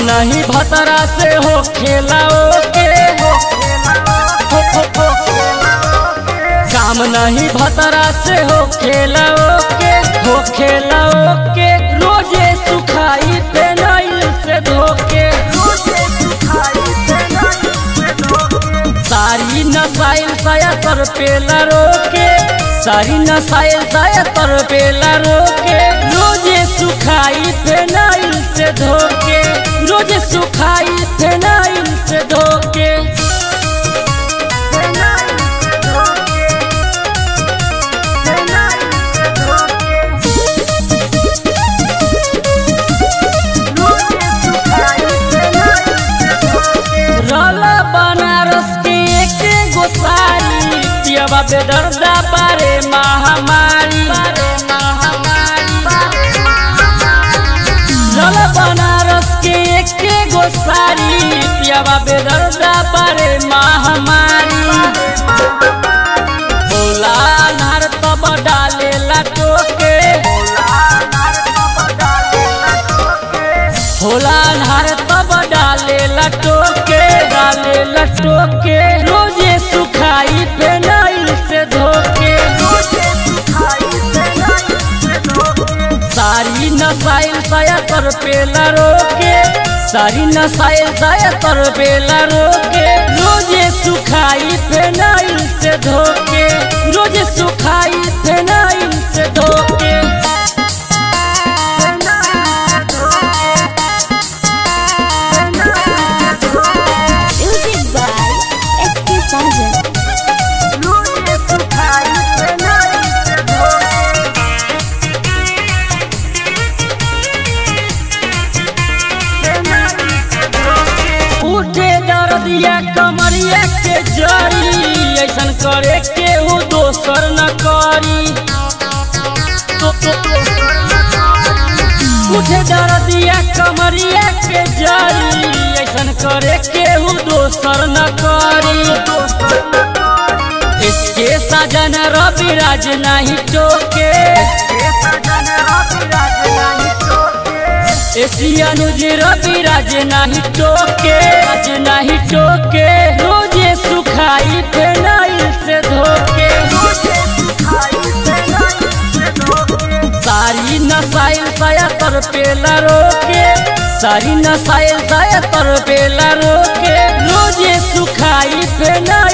नहीं भतरा से हो खेलाओ के हो हो, हो, हो। काम नहीं भतरा से हो खेलाओ के हो खेलाओ के रोजे सुखाई पेनाइल से धोके सारी नसाइल साया तर पेला रोके सारी नसाइल साया तर पेला रोके रोजे सुखाई फेनाइल से धोके रोजे सुखाई फेनाइल से धोके रला बनारस के एक गोसारी पियबा बेदर्दा बारे महामारी रला बनारस के एक गोसारी पियबा बेदर्दा बारे महामारी बोला नार तब डालेला टोके होला नार तब डालेला टोके डालेला टोके रोजे सुखाई पेनाइल से धोके सारी नसाइल साया तर पेला रोके सारी नसाइल साया तर पेला रोके रोजे सुखाई फेनाइल से धोके रोजे सुखाई फेनाइल से धोके Music by SK Sajan. उठे दर्दिया कमरिया के जरी ऐसन करे केहू दोसर न करी तो- तो- उठे दर्दिया कमरिया के जरी ऐसन करे केहू दोसर न करी इसके सजन रवि राज नहीं टोके एशिया नुज रवि राज नहीं टोके राज नहीं टोके रोजे सुखाई फेनाइल से धोके सारी नसाइल साया तर पेला रोके सारी नसाइल साया तर पेला रोके रोजे सुखाई फेना